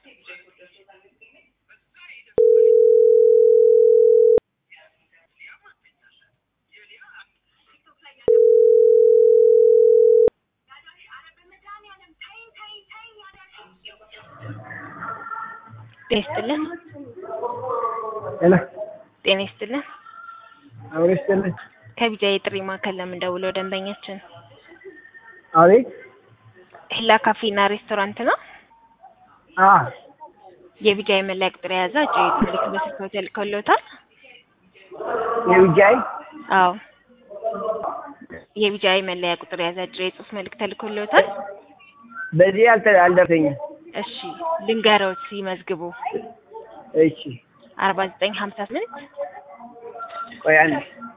ጤና ይስጥልን። ሄሎ ጤና ይስጥልን። አብሮ ይስጥልኝ። ከቢጃ የጥሪ ማዕከል ለምን ደውለው ደንበኛችን አቤት። ሂላ ካፌና ሬስቶራንት ነው። አ የቢጃ የመለያ ቁጥር የያዘ አጭር የትልቅ በስልክ ሆቴል ልከውልዎታል? የቢጃይ አዎ የቢጃ የመለያ ቁጥር የያዘ አጭር የጽሁፍ መልእክት ተልኮልዎታል? በዚህ አልተ አልደረሰኝም። እሺ ልንገረውት ይመዝግቡ። እሺ አርባ ዘጠኝ ሀምሳ ስምንት ቆይ አንድ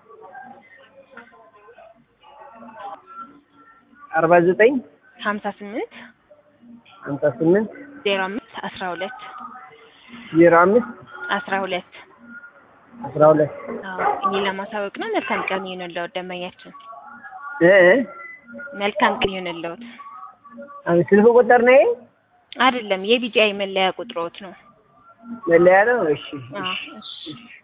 አርባ ዘጠኝ ሀምሳ ስምንት ሀምሳ ስምንት ዜሮ አምስት አስራ ሁለት ዜሮ አምስት አስራ ሁለት አስራ ሁለት አዎ እኔ ለማሳወቅ ነው። መልካም ቀን ይሁንልዎት ደንበኛችን። እ እ መልካም ቀን ይሁንልዎት። አሁን ስልክ ቁጥር ነው ይሄ? አይደለም የቢጂአይ መለያ ቁጥሮት ነው። መለያ ነው። እሺ አዎ እሺ